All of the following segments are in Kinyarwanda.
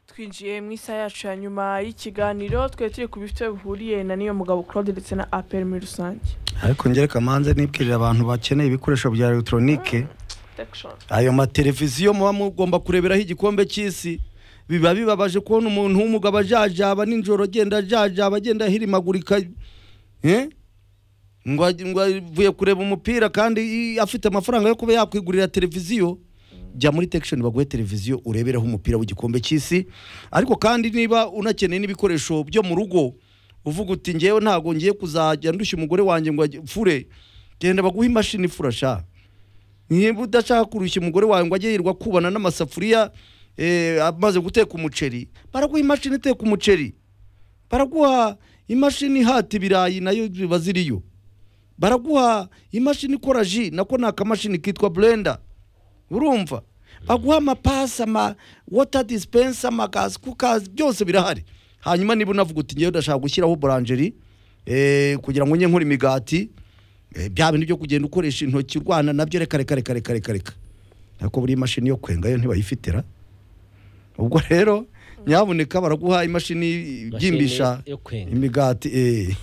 twinjiye mu isaha yacu ya nyuma y'ikiganiro twari turi ku bifite bihuriye na niyo mugabo claude ndetse na apel muri rusange ariko ngere kamanze nibwirira abantu bakeneye ibikoresho bya elegitoronike Protection. ayo mateleviziyo muba mugomba kureberaho igikombe cy'isi biba bibabaje kubona umuntu w'umugabo ajajaba nijoro agenda ajajaba agenda ahirimagurika eh? ngo aj- ngo avuye kureba umupira kandi i- afite amafaranga yo kuba yakwigurira televiziyo jya muri tekishoni baguhe televiziyo ureberaho umupira w'igikombe cy'isi ariko kandi niba unakeneye n'ibikoresho byo mu rugo uvuga uti ngewe ntabwo ngiye kuzajya ndushya umugore wanjye ngo ajye- fure genda baguhe imashini ifurasha niba udashaka kurushya umugore wawe ngo ajye yirirwa kubana n'amasafuriya eh, amaze guteka umuceri baraguha imashini iteka umuceri baraguha imashini ihata ibirayi nayo ziba ziriyo baraguha imashini ikora ji nako ni akamashini kitwa blender urumva baguha amapasi ama water dispenser amagazi kukazi byose birahari hanyuma niba unavuga uti ngewe ndashaka gushyiraho buranjeri eh, kugira ngo njye nkora imigati eh, bya bindi byo kugenda ukoresha intoki urwana nabyo reka reka reka reka reka reka ariko buriya imashini yo kwenga yo ntibayifitira ubwo rero nyabuneka baraguha imashini ibyimbisha yo kwenga imigati eh.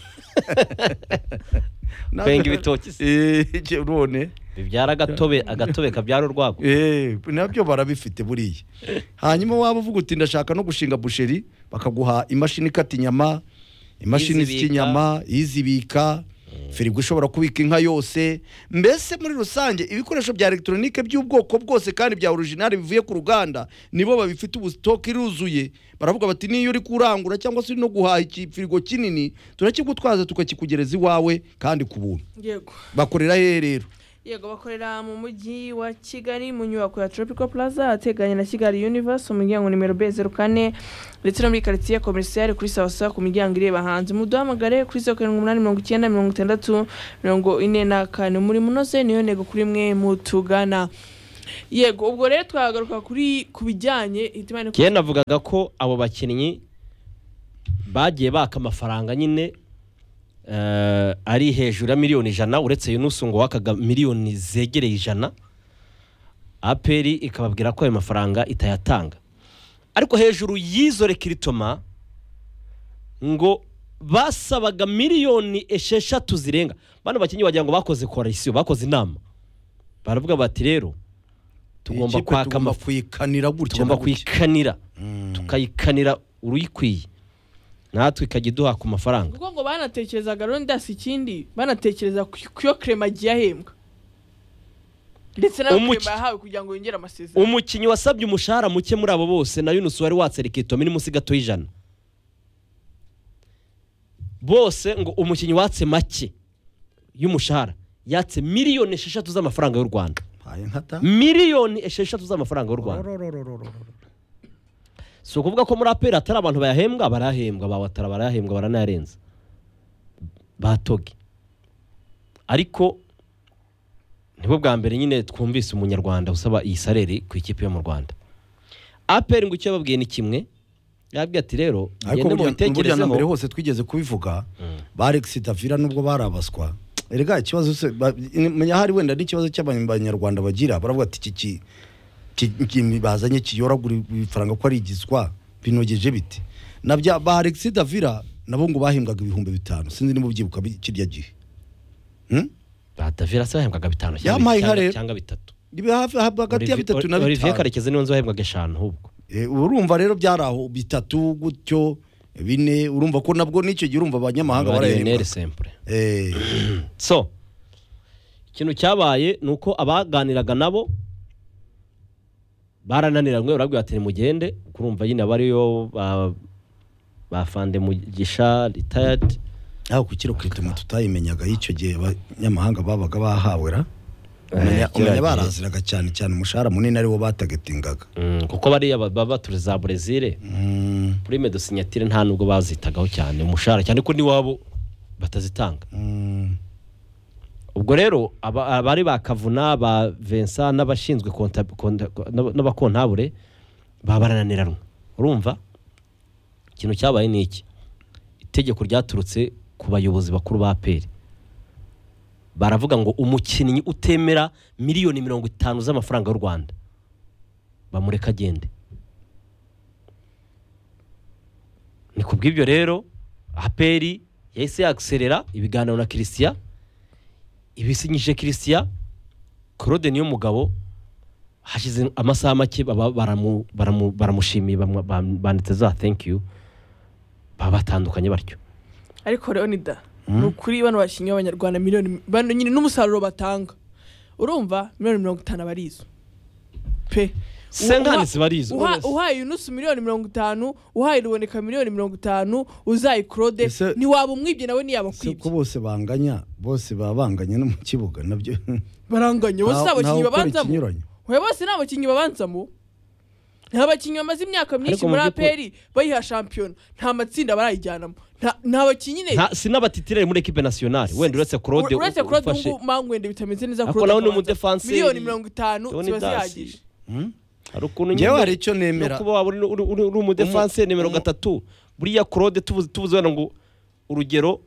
kwenga ibitoki se. Eh, je- none bibyara agatobe agatobe kabyara urwagwa Eh, nabyo barabifite buriya hanyuma waba uvuga uti ndashaka no gushinga busheri bakaguha imashini ikata inyama imashini Izibika. zikya inyama izibika firigo ishobora kubika inka yose mbese muri rusange ibikoresho bya elegitoronike by'ubwoko bwose kandi bya orijinali bivuye ku ruganda nibo babifite ubu sitoke iruzuye baravuga bati niyo uri kurangura cyangwa se uri no guhaha ikifirigo kinini turakigutwaza tukakikugereza iwawe kandi ku buntu yego bakorera hehe rero yego bakorera mu mujyi wa kigali mu nyubako ya tropical plaza ateganye na kigali universe umuryango nimero b zeru kane ndetse no muri karitsiye komerisiyare kuri sawasawa ku miryango ireba hanze muduhamagare kuri zeru karindwi umunani mirongo icyenda mirongo itandatu mirongo ine na kane muri munoze niyo ntego kuri mwe mutugana yego ubwo rero twagaruka kuri ku bijyanye hitimane kiye navugaga ko abo bakinnyi bagiye baka amafaranga nyine eh, ari hejuru ya miliyoni ijana uretse yunusu ngo wakaga miliyoni zegereye ijana aperi ikababwira ko ayo mafaranga itayatanga ariko hejuru y'izo rekiritoma ngo basabaga miliyoni esheshatu zirenga bano bakinnyi wagira ngo bakoze korisiyo bakoze inama baravuga bati rero tugomba Ikipe kwaka tugomba amafaranga kuyikanira gutya tugomba na gutya. kuyikanira Mm. tukayikanira uruyikwiye natwe ikajya iduha ku mafaranga kuko ngo banatekerezaga rondasi ikindi banatekereza ku- ku yo krema agiye ahembwa ndetse nayo Umuki- krema yahawe kugira ngo yongere amasezerano umukinnyi wasabye umushahara muke muri abo bose na yunusi wari watsereka itome ni munsi gato y'ijana bose ngo umukinnyi watse make y'umushahara yatse miliyoni esheshatu z'amafaranga y'u rwanda Haye nkata. miliyoni esheshatu z'amafaranga y'u rwanda si ukuvuga ko muri aperi hatari abantu bayahembwa barahembwa ba watara barahembwa baranayarenza ba togi ariko nibwo bwa mbere nyine twumvise umunyarwanda usaba iyi sareri ku ikipe yo mu rwanda aperi ngo icyo yababwiye ni kimwe yababwiye ati rero ariko mugende burya- burya na mbere mubitekerezeho hose twigeze kubivuga ba Alex Davira nubwo barabaswa erega ikibazo se ba- ni- menya hari wenda n'ikibazo cy'abanyarwanda bagira baravuga ati iki ki- ki- ki- bazanye kiyoragura ifaranga ko ari igiswa binogeje bite na bya ba Alex Davira nabo ngo bahembwaga ibihumbi bitanu sinzi niba ubyibuka bi- kirya gihe Hmm? ba davira se bahembwaga bitanu Yampaye inka cyangwa rero. cyangwa bitatu Ibi hafi- hagati ya bitatu na olivier bitanu karekezi niwe nzi wahembwaga eshanu ahubwo Eh, urumva rero byari aho bitatu gutyo bine urumva ko nabwo n'icyo gihe urumva abanyamahanga barahembwa bariyoneri sempure Eh, so ikintu cyabaye ni uko abaganiraga nabo barananiranywe barabwira ati nimugende kurumva nyine aba ariyo ba- ba fande mugisha ritayadi aho ku kiro kirituma tutayimenyaga y'icyo gihe abanyamahanga babaga bahawera umenya umenya baraziraga cyane cyane umushahara munini ariwo batagetingaga kuko bariya ba- baba turi za burezile Mm, kuri medosinyatire nta nubwo bazitagaho cyane umushahara cyane ko n'iwabo batazitanga mm, ubwo rero aba- abari ba kavuna ba vensa n'abashinzwe konta- konta- n'aba- n'abakontabure baba barananiranywe urumva ikintu cyabaye ni iki itegeko ryaturutse ku bayobozi bakuru ba peri baravuga ngo umukinnyi utemera miliyoni mirongo itanu z'amafaranga y'u rwanda bamureka agende ni ku bw'ibyo rero aperi yahise yagiserera ibiganiro na christian ibisinyije christian claude niyo mugabo hashize amasaha make baba baramu- baramu- baramushimiye bamwa- bam- banditse za thank you baba batandukanye batyo ariko leonida ni ukuri bano bashingiye abanyarwanda miliyoni bano nyine n'umusaruro batanga urumva miliyoni mirongo itanu aba ari izo pe senkani zibarizo Uha- uhaye unusu miliyoni mirongo itanu uhaye ruboneka miliyoni mirongo itanu uzaye claude Ese- ntiwaba umwibye nawe ntiyaba se ko akwibye bose banganya bose baba banganya no mu kibuga nabyo baranganya bose si ntawe- abakinnyi ntawe ukora babanzamo ikinyuranyo we bose ni abakinnyi babanzamo nta bakinnyi bamaze imyaka myinshi mu muri by'ukuri- aperi bayiha shampiyona nta matsinda barayijyanamo nta- nta bakinnyi ne Nta- sinabatitirere muri ekipe nasiyonari wenda uretse claude uretse u- claude ufashe ubu mangwende bitameze neza Ariko Claude nawe ni Kabanza. umudefanseri. miliyoni mirongo itanu Leonidas. ziba zihagije Hmm? hari ukuntu njyewe nyine hari icyo no nemera kuba waba uri- uri uri- uri umudefanse Umu- nimero umu- gatatu buriya claude tuvuze tuvuze wenda ngo urugero